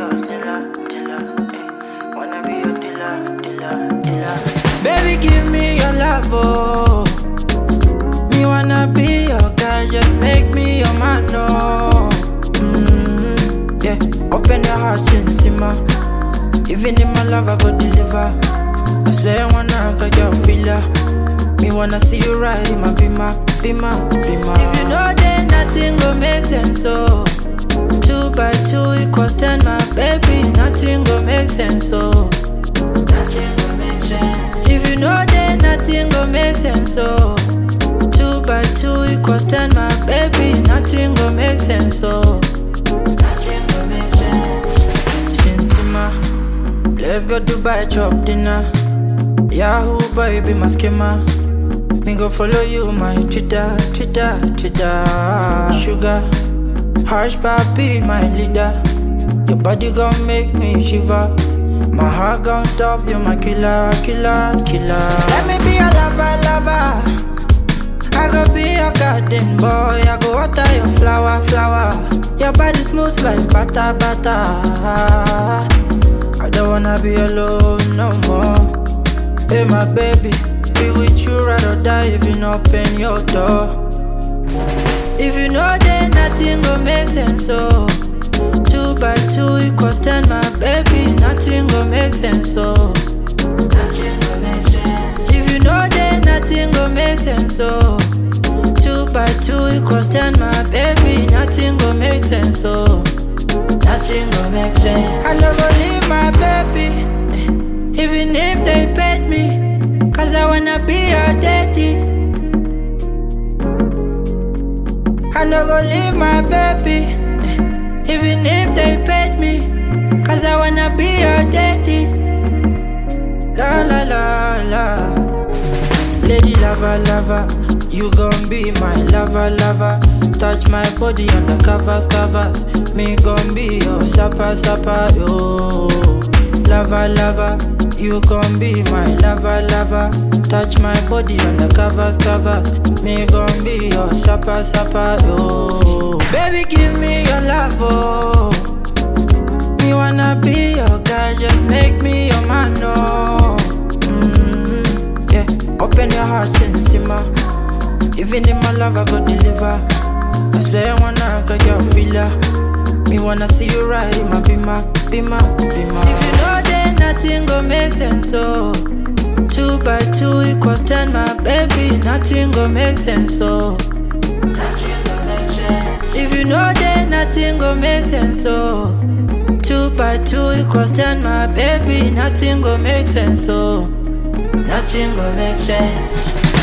your dealer, dealer, eh. Wanna be your dealer, dealer, dealer. Baby, give me your love, oh. Me wanna be your guy, just make me your man, no. mm Yeah, open your heart, sin simmer. Even in my love, I go deliver. I swear, I wanna get your filler. Me wanna see you ride in my bima, bima, bima. If you know that nothing go make sense, so two by two equals ten, my baby. Nothing go make sense, so nothing go make sense. If you know that nothing go make sense, so two by two equals ten, my baby. Nothing go make sense, so nothing go make sense. Sinsima, let's go Dubai chop dinner. Yahoo boy be my schema. Me go follow you my Twitter, Twitter, Twitter. Sugar, harsh papi my leader. Your body gon' make me shiver. My heart gon' stop you, my killer, killer, killer. Let me be a lover, lover. I go be your garden boy. I go water your flower, flower. Your body smooth like butter, butter. I don't wanna be alone no more. Hey, my baby, be with you ride or die if you not open your door. If you know that nothing go make sense, so two by two equals ten, my baby, nothing go make sense, so nothing go make sense. If you know that nothing go make sense, so two by two equals ten, my baby, nothing go make sense, so nothing go make sense. I never leave my baby. Even if they paid me, cause I wanna be your daddy. I no go leave my baby, even if they paid me, cause I wanna be your daddy. La la la la, lady lover lover, you gon' be my lover lover. Touch my body on the covers covers, me gon' be your supper supper yo. Lover lover, you gon' be my lover lover. Touch my body on the covers covers, me gon' be your supper supper yo. Baby give me your love oh. Me wanna be your guy, just make me your man no. mm Yeah, open your heart and simmer. Even in my love I go deliver. I swear I wanna get your filler. Me wanna see you ride in my bima, bima, bima. If you know that nothing go make sense, so two by two equals ten, my baby. Nothing go make sense, so nothing go make sense. If you know that nothing go make sense, so two by two equals ten, my baby. Nothing go make sense, so nothing go make sense.